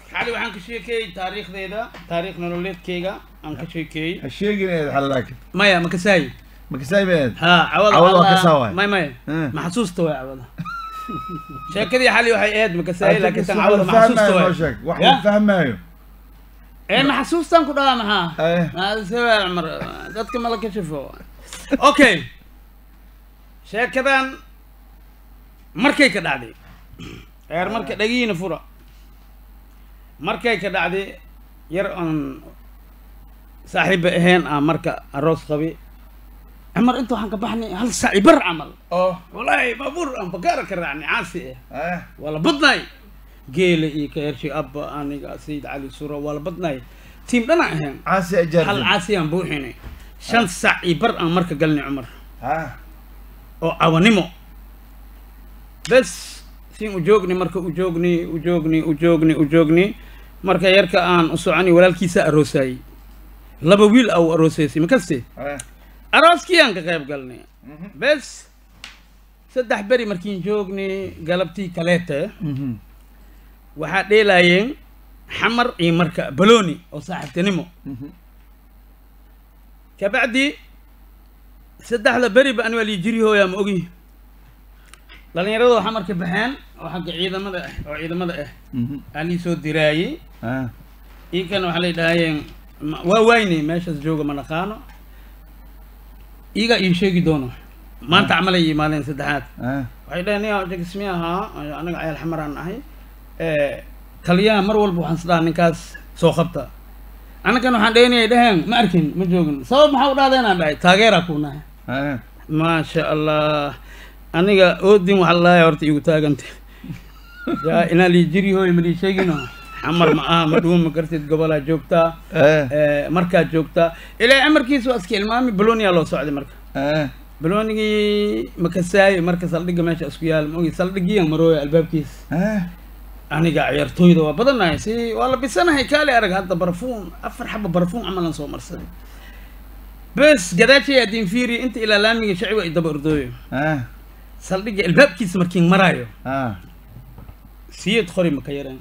xali waxaan ka sheekeeyey taariikhdeeda taariikh nololeedkeyga aan ka sheekeeyey ha sheegin eed xal laakin maya ma kasaay makasaay beed ha cawada Cawada waa Allah- kasaa waay. may may Eh. ma xasuusta waay cawada sheekadii xali waxay ahayd ma kasaay laakiin tan cawada ma xasuusta fahmaayo noo waay sheeg wax Ya? la fahmaayo ee ma xasuustan ku dhahaa maxaa Eh. maadasawaa cumar dadka mala kashifo okay sheekadan markay ka dhacday eer marka dhagihiina fura markay ka dhacday yar aan saaxiiba ahayn aan marka aroos qabi cumar inta waxaan ka baxnay hal saaci bar camal oo wallaahi baabuur aan bakaara ka raacnay caasi ah eh waa la badnaay geela iyo ka hershi abba aniga sayid cali sura waa la badnaay tiim dhana ahayn caasi hal ajaartin caasiyaan buuxinay shan sac iyo bar aan marka galnay cumar ha oo cawanimo bes siin u joogni marka u joogni u joogni u joogni u joogni marka yarka aan u soconi walaalkiisa aroosayey laba wiil au aroosaysay makaste eh arooskii aan ka qayb galnay Mhm. bes saddex beri markiin joogni galabtii kaleete Mhm. waxaa dheelaayeen xamar iyo marka balooni oo saaxiibtinimo Mhm. kabacdi saddexda beriba ani waa lii jiri hooyaa ma ogi dhallinyarada waxaa marka baxeen oo xagga ciidamada ah oo ciidamada ah Mhm. aa lii soo diraayey ah iinkana waxaa lay dhahayeen ma- waa waynay meeshaas jooga ma naqaano iigaa ii sheegi doono maanta camalay yimaadeen saddexaad ah waxay dhaheen nia jagismi ahaa anaga cayal xamaraan ahay taliyaha mar walba waxaan isdhaha ninkaas soo qabta annagan waxaan dhaynayay dhaheen ma arkin ma joogin sabab maxaa u dhahdeenaan dhahay taageeraa kuu nahay ah maasha allah aniga oodin waxaa lalahay horta igu taaganta yaa inaa lii jiri hooy ma lii sheegino xamar ma aha ma dhuun ma kartid gobolaa joogtaa eh Eh, markaad joogtaa ilaa amarkiisa waa iska ilmaami baloniyaa loo socday marka eh balonigii makasaay marka saldhigga meesha isku yaal maogi saldhigiyan marooya albaabkiisa eh aniga ciyaartooyda waa badanahay si waa la bisanahay kaali arag hadda barfuun afar xaba barfuun camalan soo marsaday bes gadaashay adin fiiri inta ilaa laamiga shacbiga ay daba ordooyo ah saldhigga albaabkiisa markiin maraayo ah siyad qori maka yareen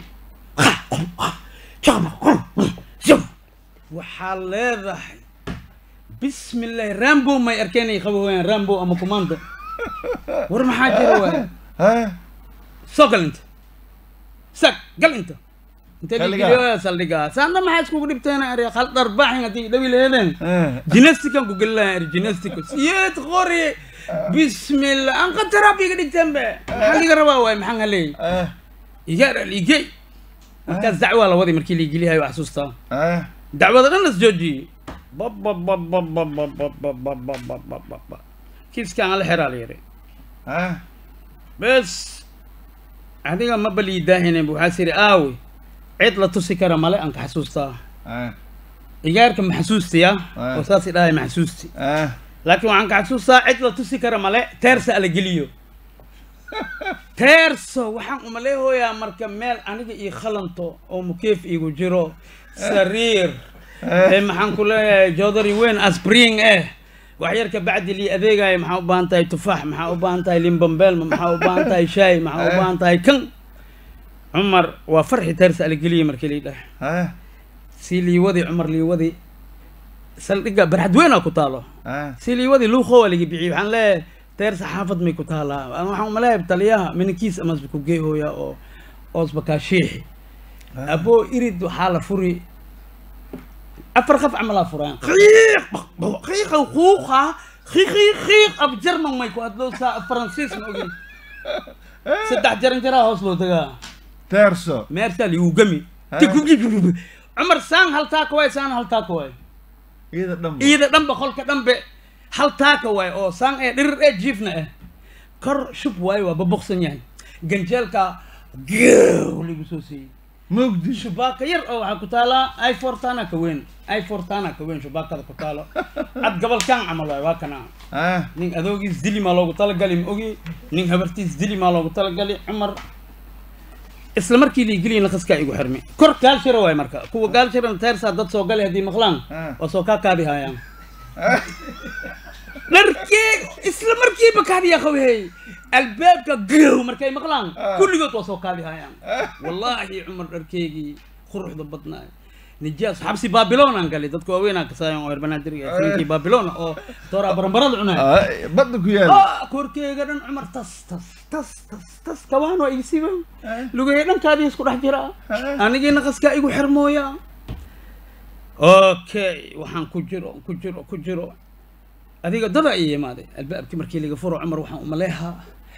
waxaa leedahay bismillahi rambo may arkeenay qaba wayaan rambo ama commando war maxaa jira waay eh soo gal inta sag gal inta intee Xilligaa? ligeliyo saldhigaa saana maxaa iskugu dhibteen ari hal dharbaaxin haddii dhawi leedeen eh gymnastican ku gelilahan ari gymnastico siyeed qori bismillah aan qataraab iga dhigteen be maxaa liga rabaa waay maxaan haleey eh igaar aligey markaas dacwaa la waday markii liigeliyahay waa xasuustaa eh dacwada dhan las joojiyey bababababababababababababa kiiskaan ala xeraa la yidhi eh bes adiga ma balii daahinen bu waxaa siri aawi cid la tusi kara male aan ka xasuustaa eh igaarka ma xasuustiya Ah. oo saas idhahay ma xasuusti eh laakiin waxaan ka xasuustaa cid la tusi kara male teersa ala geliyo teerso waxaan umaleehooyaa marka meel aniga ii khalanto oo mukeef iigu jiro sariir ee maxaan ku leeyahay jodari weyn asbring eh wax yar ka bacdi lii adeegaya maxaa u baahan tahay tufaax maxaa u baahan tahay limbambelma maxaa u baahan tahay shaay maxaa u baahan tahay kan cumar waa farxi teersa ala geliya markii lii dhahay eh si liiwadi cumar liiwadi saldhigga barxad weynaa ku taalo eh si liiwadii luuqo waa laga bixiyey waxaan leeyahay teer saxaafad may ku taalaa Aan waxaan umaleeyahay taliyaha minankiis amasba ku geehooya oo oosba kaa shiixi aboo irid waxaa la furi afar qaf camalaa furaan qiiq qiiqa quuqa qiiq qiiq qiiq ab jarman may ku hadloo saa faransiis ma ogin saddex jaran jaraa hoos loo tagaa terso meersaa liigu gami Ah. cumar saan hal taaka waay saan hal taaka waay iyada dhan iida dhanba qolka dhanbe hal taaka waay oo saan ee dhirir ee jiifna ah kor shub waayo waa baboksan yahay ganjeelka geew lagu soo siiyey mugdi shubaaka yar oo waxaa ku taalaa i fortana ka weyn i fortana ka weyn shubaakada ku taalo cad gabalkaan camal waay waa kana eh nin adoogiis dili maa loogu talagali ma ogi nin habartiis dili maa loogu talagali cumar isla markii liigeliyin lakaskaa igu xirmi kor gaalshira waay marka kuwa gaalshirana teersaa dad soo galay haddii maqlaan Ah. waa soo kaa kaadi haayaan dharkee isla markiiba kaadiya qawhey albaabka gow markay maqlaan Ah. kulligood waa soo kaadi haayaan wallaahi cumar dharkeygii quruxda badnaay nijaas xabsi babilon aan galay dadka waaweyn aan kasaayan oo reer banaadir fiinkii babilon oo dooraa baranbarada cunay Ah, badda ku yaal Ah, korkeyga dhan cumar tas tas tas tas tas kabaan waa igisiiba lugahey dhankaadii isku dhex jira anigii naqaskaa igu xirmooya okay waxaan ku jiro ku jiro ku jiro adiga dada ii imaaday albaabkii markii laga furo cumar waxaan umaleehaa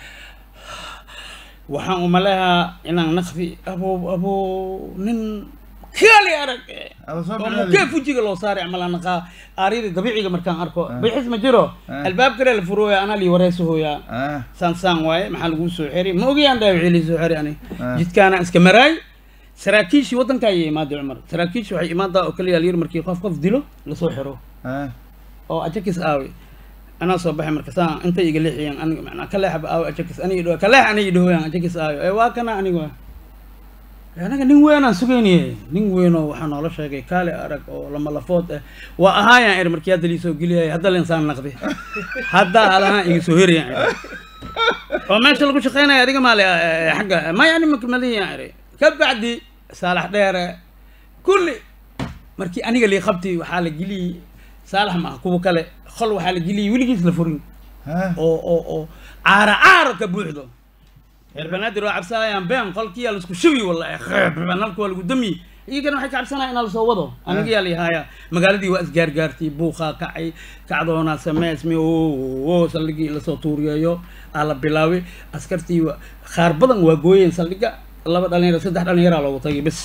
waxaan umaleehaa inaan naqfi abo abo nin kaali arag eh. Aba soo oo bilaabay. mukee fujiga loo saaray camal aan naqaa aarida dabiiciga markaan arko Ah. bayxis ma jiro Ah. albaab kale la furooya anaa lii wareysahoyaa ah saan saan waaye maxaa laguu soo xeri ma ogayaan dhaawixii lii soo xeri ani Ah. jidkaana iska maraay saraakiishii waddanka ayay imaaday cumar saraakiishi waxay imaadaa oo kaliya layiri markii qof qof dilo lasoo xiro ah oo ajakis aawi anaa soo baxay marka saan intay iga leexiyeen aniga macnaa ka leexba aawi ajakis aniga dhaho ka leex aniga dhahoyaan ajakis aawi ee waa kana aniga anaga nin weynaan sugayniye nin weynoo waxaa noola sheegay kaale arag oo lama lafood ah waa ahaayaan iri markii hadda liisoo geliyay hadda linsaan naqdi hadda alahaan iga soo herayaan iri oo meesha lagu shaqeynaya adiga maale eh, xagga maya ani makmaliyan iri ka bacdi saalax dheere kulli markii aniga lii qabti waxaa la geliyey saalax ma ah kuwa kale qol waxaa la geliyey weligiis la furin ah oo oo oo caara caaro ka buuxdo reer banaadir waa cabsanayaan been qolkiyaa laisku shubi wallahi khayb nalka waa lagu damiye iyagana waxay ka cabsanayaan inaa lasoo wado aniga yaa layahaaya magaaladii waa isgaargaartay buuqaa kacay kacdoonaa sameesmi o saldhigii lasoo tuuriyeeyo aa la bilaabay askartii waa qaar badan waa gooyeen saldhiga laba dhalinyaro saddex dhalinyaraa loogu tagay bes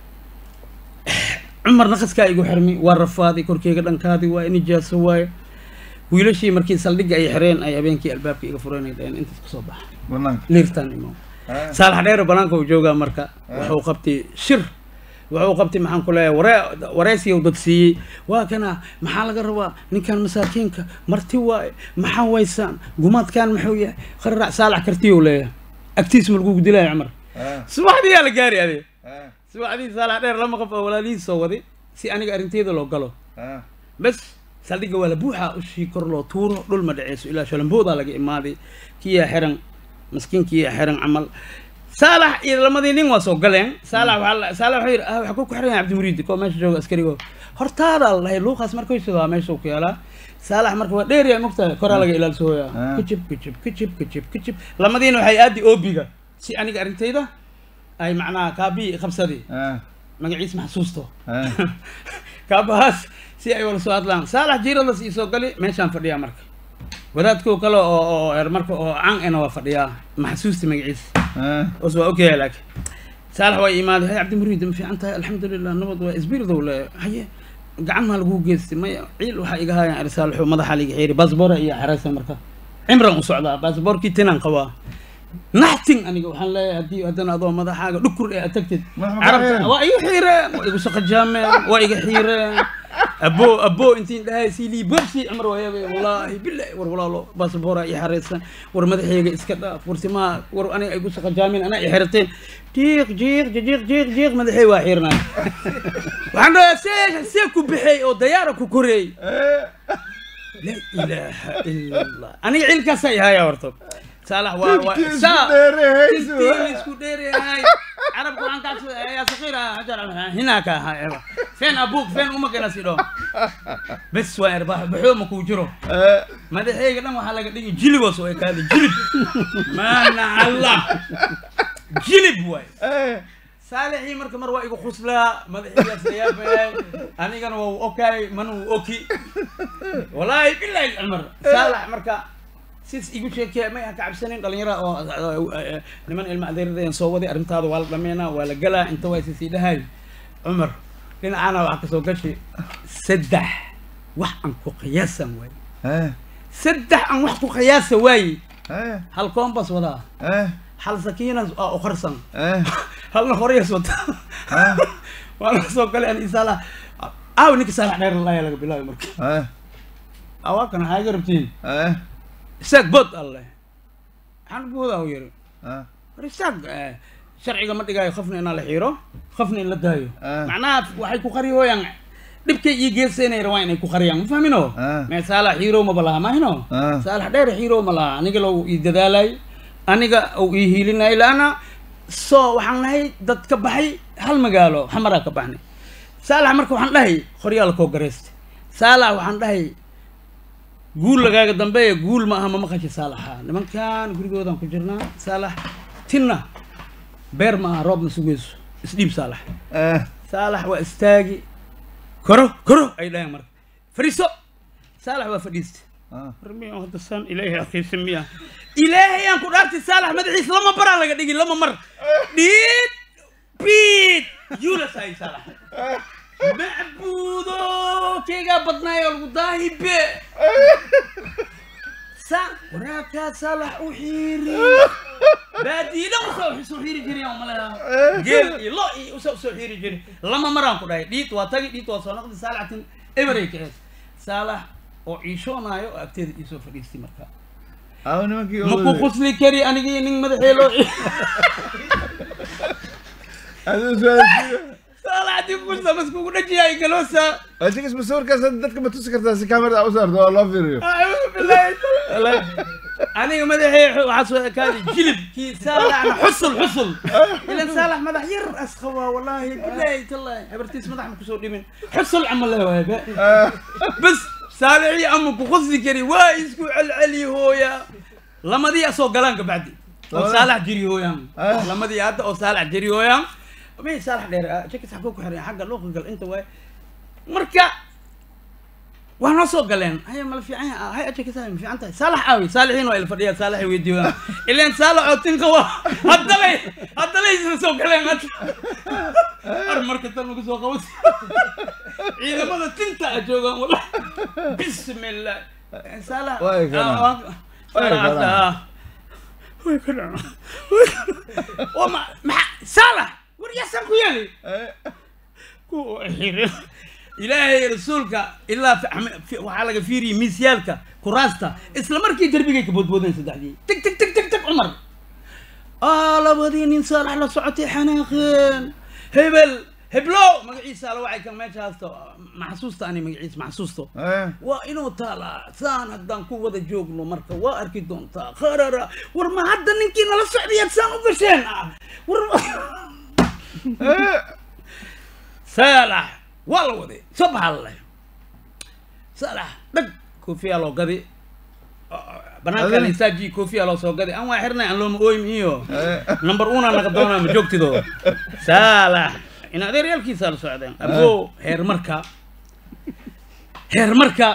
cumar naqaskaa igu xirmi waa rafaaday korkeyga dhankaadii waa nijaaso waaye wiilashii markii saldhigga ay xireen ay habeenkii albaabka iga fureen ay dhaheen intaas kasoo baxa banaanka liirtaan imo ah saalax dheer banaanka uu joogaa marka wuxuu qabtay shir wuxuu qabtay maxaan ku leeyahay waree wareysiga uu dad siiyey waa kana maxaa laga rabaa ninkan masaakiinka marti waaye maxaa waysaan gumaadkan muxuu yahay qararac saalax kartiyuu leeyahay agtiis ma lagugu dilaya cumar ah subaxdii yaa la gaari ade ah subaxdii saalax dheer lama qof oo walaalihiis soo waday si aniga arrinteeda loo galo ah bes saldhigga waa la buuxaa ushii kor loo tuuro dhul ma dhaceyso ilaa shalamboodaa laga imaaday kiyaa xiran maskiinkiyaa xiran camal saalax iyo lamadii nin waa soo galeen saalax waxaa la- saalax wuxuu yidhi ah waxaa ku ku xiran yahay cabdimuriidi koo meesha jooga askarigo hortaada la dhahay luuqaas markay sidaa meesha uu ku yaalaa saalax marka waa dheeriya mogtahay koraa laga ilaalsooyaa Ah. kajib kajib kajib kajib kajib lamadiina waxay aadi oobiga si aniga arrintayda ay macnaha kaabii qabsadii ah magaciis maxsuusto ah kaabahaas si ay wala soo hadlaan saalax jiiradas ii soo gali meeshaan fadhiyaa marka wadaadkoo kale oo oo er marka oo can ena waa fadhiyaa maxsuusta magaciisa ah os waa ogyahay laakiin saalax waa imaaday hay cabdimuriid ma fiican tahay alxamdulilah nabad waa isbirdow le haye gacan maa lagu geystay maya ciil waxaa iga haayaan arsaalxu madaxa liga xiiri baasboora iyo xereysa marka cimran u socdaa baasboorkii tinaan qabaa naxtin aniga waxaan leeyahay haddii haddana adoo madaxaaga dhukur ee aad tagtid Madaxa ma carabta qarayaan? waa iga xiireen waa igu saqajaameen waa iga xiireen abo abo intiin dhahay siilii bobsi cumar waayaba wallaahi bilahi war walaalo baasboora i xareysan war madaxayga iska dhaaf war simaa war aniga igu saqajaameen anaa i xirateen jiiq jiiq jiiq jiiq jiiq madaxay waa xiirnay waxaan dhahaa see see ku bixay oo dayaara ku koreey la ilaaha ila allah aniga cilkaasaa ihaya horto saalax waa waa Tintii isku saa dheerehayso. tintii isku dheereyahay carabka waxaan kaas yaa saqiira hajar hinaaka ahaa feen abuuk feen uma kana sidho bes waa erbaax baxoo ma kuu jiro ah madaxayga dhan waxaa laga dhigi jiliboos oo ekaada jilib maana allah jilib waay ah saalixii marka mar waa igu khuslaa madaxiigaas layaabay anigana waa u okaay mana uu oki wallaahi bilahi cumar saalax marka sis igu sheekee may ha ka cabsanin dhalinyara oo eh, niman ilma adeeradayan soo waday arrintaada waa la dhameynaa waa la galaa inta waa sisii dhahay cumar dhinacaana waxaa kasoo gashi saddex wax aan ku qiyaasan waay ah saddex aan wax ku qiyaasa waaye ah hal koombas wadaa ah hal sakiinas aa u qarsan ah halna horyas wata ah waana soo galay an isaala aaw ninka saalax dheer lalaaya laga bilaabi marka ah awaa kana xaaga rabtiin ah isaag bod alle maxaan boodaa u yiri ah war isaag eh, sharciga ma dhigaayo qofna inaa la xiiro qofna in la daayo Ah. macnaha waxay ku qariyooyaan dhibkay iyo geesanay rabaan inay ku qariyaan ma fahmino Ah. mee saalax xiiro maba laha mahino Ah. saalax dheer xiiro ma laha aniga lou ii dadaalay aniga uu ii hiilinay laana soo waxaan nahay dad ka baxay hal magaalo xamaraa ka baxnay saalax marka waxaan dhahay qoryaal koo gareysta saalax waxaan dhahay guul lagaaga dambeeya guul ma aha ma maqasha saalaxa nimankan gurigoodan ku jirnaa saalax tinna beer ma aha roobna sugayso isdhiib saalax Eh, saalax waa istaagi koro koro ay dhaheen marka fadhiiso saalax waa fadhiista ah. rmi hadda saan ilaahay akhiisa miya ilaahay aan ku dhaartay saalax madaxiisa lama baraa laga dhigi lama mar dhiid biid yuulas ay saalax macbuudo keygaa badnaayo lagu daahibe sa waraakaa saalax u xiiri baadiina usoo soo xiiri jiray umaleha geel iyo lo iyo usoo usoo xiiri jiray lama maraan ku dhahay dhiid waa tagi dhiid waa soo noqdi saalaxtin eberay ka ahayd saalax oo ciishoonaayo oo agteeda iisoo fadhiistay markaa Aw, nimankii oo maku waday. qusli kari anigii nin madaxee loo Adigu su'aashiiba. saalax dib kusa maskugu dhajiyaay galoosa Adiga isma sawirkaas hadda dadka ma tusi kartaa si kamerada u saarto oo loo fiiriyo acuudu billahi Wallahi, aniga madaxee waxaa soo ekaaday jilib kii saalaxna xusul xusul ilan saalax madax yar aska waa wallaahi billahi tallahi habartiis madax ma kusoo dhimin xusul camal le waay ba Ah, bas saalixii ama ku qusli kari waa isku celceli hooya lamadii asoo galaan kabacdi oo Labada? saalax jiri hooyaan Ah. lamadii hadda oo saalax jiri hooyaan may saalax dheer ah, jakis xagoo ku xiran xagga looqa gal inta waay marka waa noo soo galeen haya mala fiican yahay hay jakis hay ma fiican tahay saalax aawi saalixiin waa ila fadhiyaa saalaxay weydiiyaan ileen saalax oo tinka waa haddalay haddalay isla soo galeen hadda ar marka tan lagu soo qabas ciidamada tinta a joogaan wala bismillah saalax Way kanaan. Ah, waa- Way saalax kanaan. hadda, ah. way kanaan Way kanaan. waa ma maxa saalax war yaasan ku yeeli eh, ku xirin ilaahay rasuulka ilaa fi- axme- fi- waxaa laga fiiriyey miisyaalka kuraasta isla markii derbigay ka boodboodeen saddexdii tig tig tig tig tig cumar aa labadii nin saalax la socotay xanaaqeen hebel heblow magaciisa ala wacay kan meesha haasto maxasuusta ani magaciisa maxasuusto eh. waa inuu taalaa saan haddaan ku wada joogno marka waa arki doontaa qarara war ma hadda ninkii nala socdayaad saan u gasheen ah war Eh, saalax waa la waday soo baxaa la dhahay saalax dhag koofiyaa loo gadi banaanka Adina? lisaaji koofiyaa loo soo gadi aan waa xirnay aan looma ooyim iyo eh. number una naga doonaa ma joogtido saalax in adeeryaalkiisaa la socdeen abo heer marka heer marka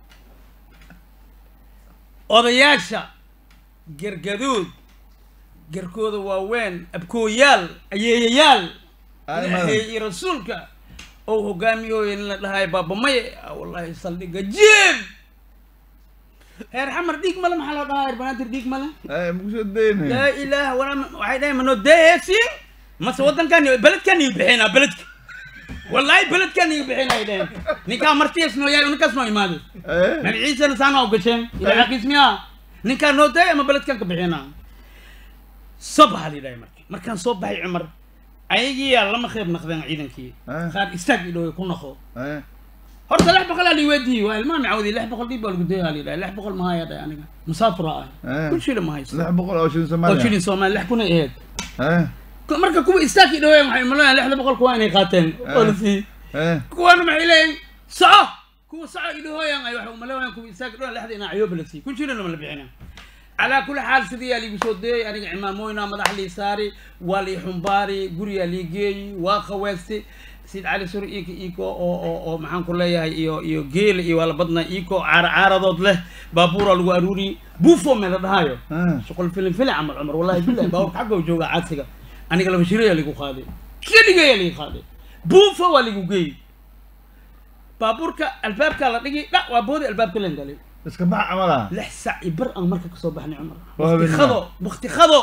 odayaasha gergaduud gerkooda waaweyn abkooyaal ayeeyayaal Ay, ilaahay madam. iyo rasuulka oo hogaamiyooya in la dhahay baabamaye ah, wallahi saldhiga jiib heer xamar dhiig male maxaa loo dhahaa heer banaadir dhiig male Eh, ma kusoo daynaya. laa ilaah walaa waxay dhahay manoo deeheesiin mase waddankan beledkan iga bixinaa beledka wallaahi beledkan iga bixinaa ay dhaheen ninkaa martiis noo yaay ninkaas noo imaaday Eh, magaciisana saana u gasheen ilaa xaqiis miyaa ninkaan noo daay ama beledkan ka bixinaa soo baxa la yidhahay marka markaan soo baxay cumar ayagiyaa lama qeyb naqdeen ciidankii Ah. qaar istaag idhow ku naqo eh. horta lix boqol aa la weydiiyey waa ilmaha macawdi lix boqol dhiib baa lagu dayaa la yidhahay lix boqol mahaya dhahay aniga musaafira ah Eh. kun shilin ma haysto lix boqol oo shilin oo Soomaaliya. shilin soomaali lix kun ay ahayd Eh, Ku- marka kuwa istaagkii dhaweeyeen waxay umaleeyaan lixda boqol kuwa inay qaateen oo la siiyey eh. kuwana maxay leeyihin soco kuwa soco idhahooyan ay waxay umaleeyaan kuwa istaagkii dhaweeyaan lixda inaa cayooba la siiyey kun shilin lama la bixina calaa kulli xaal sidii yaa liigu soo deeyey aniga cimaamooyna madax lii saari waa lii xumbaari guriyaa lii geeyi waa qaweesti sid cali sur iko iko oo oo oo maxaan ku leeyahay iyo iyo geela iyo waa la badnaa iko caara caaradood leh baabuuraa lagu aruuriyey buufo mee la dhahaayo Ah. shuqul filim filim camal cumar wallahi billahi baaburka xagga jooga caadsiga aniga laba shirayaa ligu qaaday keligayaa ligu qaaday buufo waa ligu geeyey baabuurka albaabkaa la dhigi dha waa boodi albaabka len galay Iska bax camala. lix sac iyo bar aan marka kasoo baxnay cumar Waa wakti habeenimo. khado wakti khado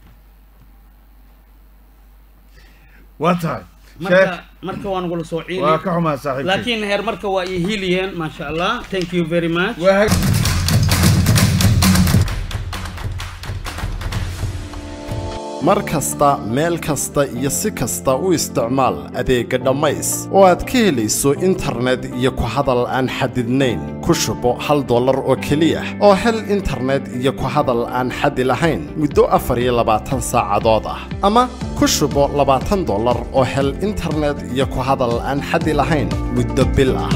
Waa tahay. marka Sheekh, marka waan gula soo waa ciili ka xumaa saaxiibkay. laakiin heer marka waa ii hiiliyeen maasha allah thank you very much Waa hag- mar kasta meel kasta iyo si kasta u isticmaal adeegga dhammays oo aad ka helayso internet iyo ku hadal aan xadidnayn ku shubo hal dollar oo keliya oo hel internet iyo ku hadal aan xadi lahayn muddo afar iyo labaatan saacadood ah ama ku shubo labaatan dollar oo hel internet iyo ku hadal aan xadi lahayn muddo bil ah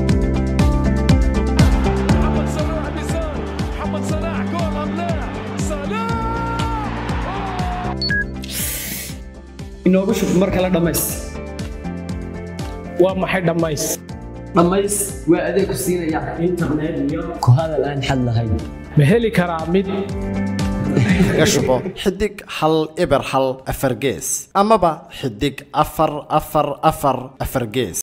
محمد صلاح بيسار محمد صلاح جول ام لا صلاح inoogu shub mar kale dhammays waa maxay dhammays dhammays waa adeeg ku siinaya internet iyo ku hadal aan xad lahayn ma heli karaa mid kaga shubo xidig hal eber hal afar gees amaba xidig afar afar afar afar gees